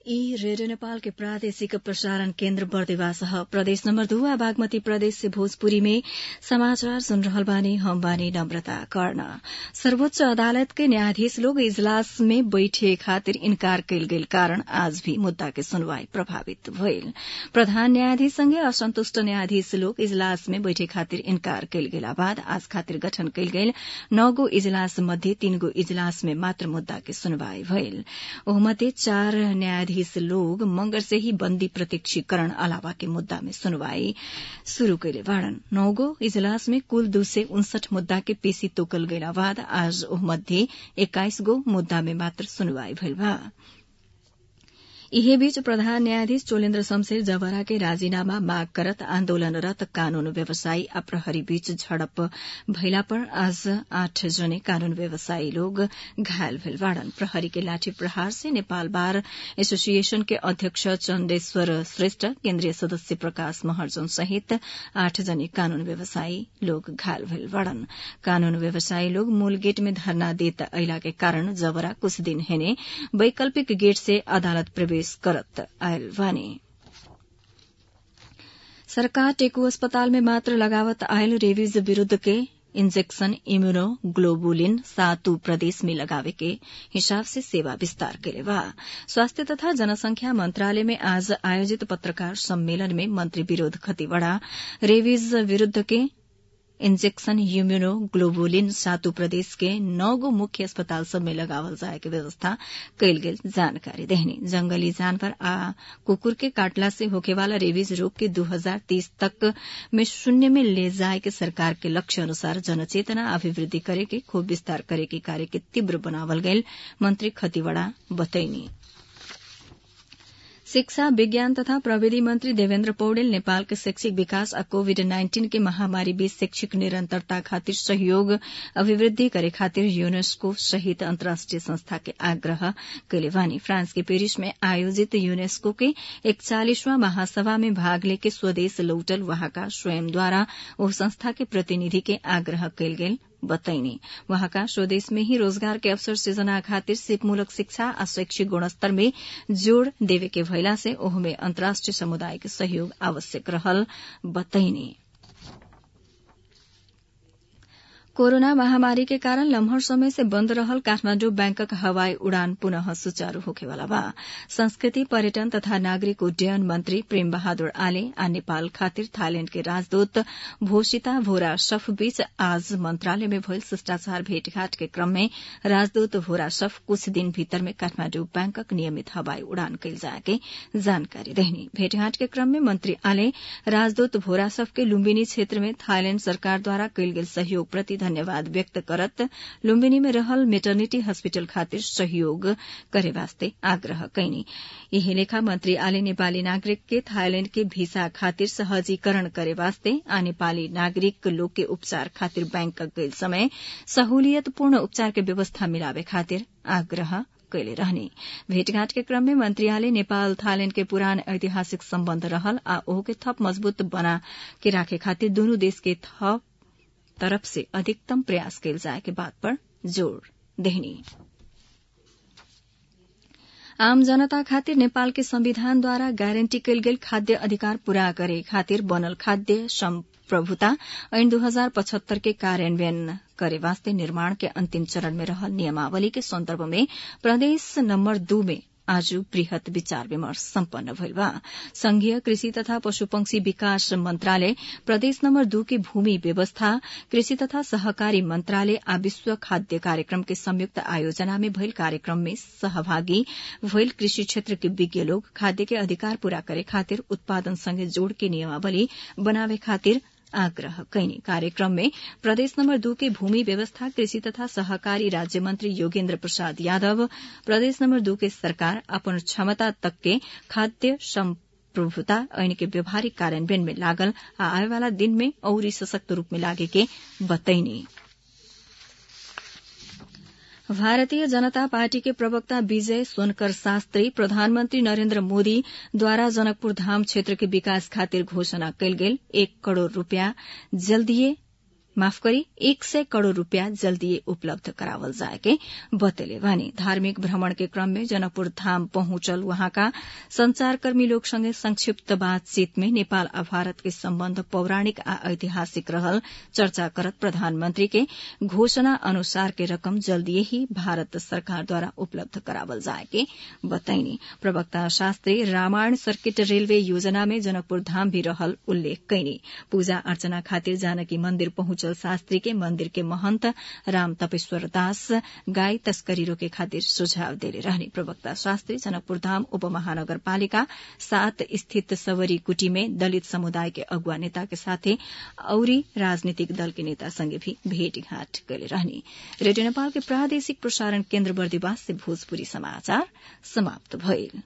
ई रेडियो नेपाल के प्रादेशिक प्रसारण केन्द्र बर्देवास प्रदेश नम्बर दुआ बागमती प्रदेश से भोजपुरी में समाचार सुन रहल बानी हम बानी नम्रता कर्ण सर्वोच्च अदालत के न्यायाधीश लोग इजलास में बैठे खातिर इन्कार कयल गेल कारण आज भी मुद्दा के सुनवाई प्रभावित भइल प्रधान न्यायाधीश संगे असन्तुष्ट न्यायाधीश लोग इजलास में बैठे खातिर इन्कार कयल गेला बाद आज खातिर गठन कयल गेल नौ गो इजलास मध्ये तीन गो इजलास में मात्र मुद्दा के सुनवाई भइल ओहमध्ये चार न्यायाधीश न्यायाधीश लोग मंगर से ही बंदी प्रत्यक्षीकरण अलावा के मुद्दा में सुनवाई शुरू कैले बाड़न नौगो इजलास में कुल दू सय उनसठ मुद्दा के पेशी तोकल गइला बाद आज ओह मध्ये एक्काइस गो मुद्दा में मात्र सुनवाई भइल बा इहे बीच प्रधान न्यायाधीश चोलेन्द्र शमशेर जवरा के राजीनामा माग करत आन्दोलनरत कानून व्यवसायी आ प्रहरी बीच झड़प भइला पर आज आठ जने कानून व्यवसायी लोग घायल भेल बाड़न प्रहरी के लाठी प्रहार से नेपाल बार एसोसिएशन के अध्यक्ष चन्देश्वर श्रेष्ठ केन्द्रीय सदस्य प्रकाश महर्जन सहित आठ जने कानून व्यवसायी लोग घायल भेल बाड़न कानून व्यवसायी लोग मूल गेट में धरना देत अइला के कारण जवरा कुछ दिन हेने वैकल्पिक गेट से अदालत प्रवेश प्रवेश करत आयल बानी सरकार टेकू अस्पताल में मात्र लगावत आयल रेबीज विरूद्ध के इंजेक्शन इम्यूनो ग्लोबुलिन सातु प्रदेश में लगावे के हिसाब से सेवा विस्तार केले बा स्वास्थ्य तथा जनसंख्या मंत्रालय में आज आयोजित पत्रकार सम्मेलन में मंत्री विरोध खतिवड़ा रेबीज विरूद्ध के इंजेक्शन यूम्यूनो ग्लोबुलिन सातु प्रदेश के नौ गो मुख्य अस्पताल सब में लगावल जाए के व्यवस्था कयल गेल जानकारी देहनी जंगली जानवर आ कुकुर के काटला से होके वाला रेबीज रोग के 2030 तक में शून्य में ले जाए के सरकार के लक्ष्य अनुसार जनचेतना अभिवृद्धि करे के खूब विस्तार करे के कार्य के तीव्र बनावल गयल मंत्री खतिवड़ा बतैनी शिक्षा विज्ञान तथा प्रविधि मंत्री देवेन्द्र पौडेल नेपाल के शैक्षिक विकास आ कोविड नाइन्टीन के महामारी बीच शैक्षिक निरंतरता खातिर सहयोग अभिवृद्धि करे खातिर यूनेस्को सहित अन्तर्राष्ट्रिय संस्था के आग्रह कैले वानी फ्रांस के पेरिस में आयोजित यूनेस्को के एकचालिसवां महासभा में भाग लेके स्वदेश लौटल वहाँका स्वयंद्वारा ओ संस्था के प्रतिनिधि के आग्रह कैल गेल बतैनी वहाँका स्वदेश में ही रोजगार के अवसर सृजना खातिर सिपमूलक शिक्षा आ शैक्षिक गुणस्तर में जोड़ देवे के भइला से ओहमे अन्तर्राष्ट्रिय समुदाय के सहयोग आवश्यक रहल बतैनी कोरोना महामारी के कारण लम्हर समय से बंद रहल काठमाण्डु बैंकक हवाई उड़ान पुनः सुचारू होखेवाला बा संस्कृति पर्यटन तथा नागरिक उड्डयन मंत्री प्रेम बहादुर आले आ नेपाल खातिर थाईलैंड के राजदूत भोषिता भोरा सफ बीच आज मंत्रालय में भइल शिष्टाचार भेटघाट के क्रम में राजदूत भोरा सफ कुछ दिन भीतर में काठमाण्डु बैंकक नियमित हवाई उड़ान कैल जाए के जानकारी देहनी भेटघाट के क्रम में मंत्री आले राजदूत भोरा सफ के लुम्बिनी क्षेत्र में थाईलैंड सरकार द्वारा कैल गेल सहयोग प्रति धन्यवाद व्यक्त करत लुम्बिनी में रहल मेटर्निटी हॉस्पिटल खातिर सहयोग करे वास्ते आग्रह कैनी यही लेखा मंत्री आले नेपाली नागरिक के थाईलैंड के वीसा खातिर सहजीकरण करे वास्ते आ नेपाली नागरिक लोग के उपचार खातिर बैंक गईल समय सहूलियतपूर्ण उपचार के व्यवस्था मिलावे खातिर आग्रह कैले रहने भेटघाट के क्रम में मंत्रियालय नेपाल थाईलैंड के पुरान ऐतिहासिक सम्बन्ध रहल आ ओहो के थप मजबूत बना के राखे खातिर दुनू देश के थप तरफ से अधिकतम प्रयास कैल जाए के बात पर जोड़ देहनी आम जनता खातिर नेपाल के संविधानद्वारा गारंटी कैल गेल खाद्य अधिकार पूरा करे खातिर बनल खाद्य संप्रभुता ऐन दू हजार पचहत्तर के कार्यान्वयन करे वास्ते निर्माण के अंतिम चरण में रहल नियमावली के संदर्भ में प्रदेश नम्बर दू में आज वृहत विचार विमर्श सम्पन्न भइल बा संघीय कृषि तथा पशुपक्षी विकास मंत्रालय प्रदेश नम्बर दू के भूमि व्यवस्था कृषि तथा सहकारी मंत्रालय आ विश्व खाद्य कार्यक्रम के संयुक्त आयोजना में भइल कार्यक्रम में सहभागी भइल कृषि क्षेत्र के विज्ञ लोग खाद्य के अधिकार पूरा करे खातिर उत्पादन संगे जोड़ के नियमावली बनावे खातिर आग्रह कैनी कार्यक्रम में प्रदेश नम्बर दू के भूमि व्यवस्था कृषि तथा सहकारी राज्य मंत्री योगेन्द्र प्रसाद यादव प्रदेश नम्बर दू के सरकार अपन क्षमता तक के खाद्य संप्रभुता ऐन के व्यवहारिक कार्यान्वयन में लागल आ आए वाला दिन में औरी सशक्त रूप में लागे के बतैनी भारतीय जनता पार्टी के प्रवक्ता विजय सोनकर शास्त्री प्रधानमंत्री नरेन्द्र मोदी द्वारा जनकपुर धाम क्षेत्र के विकास खातिर घोषणा कयल गेल एक करोड़ रूपियाँ जल्दीए माफ करी एक सय करोड़ रूपियाँ जल्दीए उपलब्ध करावल जाए के बतेले बानी धार्मिक भ्रमण के क्रम में जनकपुर धाम पहुंचल वहाँका संचारकर्मी लोग संगे संक्षिप्त बातचीत में नेपाल आ भारत के सम्बन्ध पौराणिक आ ऐतिहासिक रहल चर्चा करत प्रधानमंत्री के घोषणा अनुसार के रकम जल्दीए ही भारत सरकारद्वारा उपलब्ध करावल जाए के बताइनी प्रवक्ता शास्त्री रामायण सर्किट रेलवे योजना में जनकपुर धाम भी रहल उल्लेख कैनी पूजा अर्चना खातिर जानकी मन्दिर पहुंचल शास्त्री के मन्दिर के महन्त राम तपेश्वर दास गाई तस्करी रोके खातिर सुझाव देले रहने प्रवक्ता शास्त्री जनकपुर धाम उपमहानगरपालिका सात स्थित सवरी कुटी में दलित समुदाय के अगुवा नेता के साथे औरी राजनीतिक दल के नेता संगे भी भेटघाट कैले रहने रेडियो नेपाल के प्रादेशिक प्रसारण केन्द्र बर्दिवास से भोजपुरी समाचार समाप्त भइल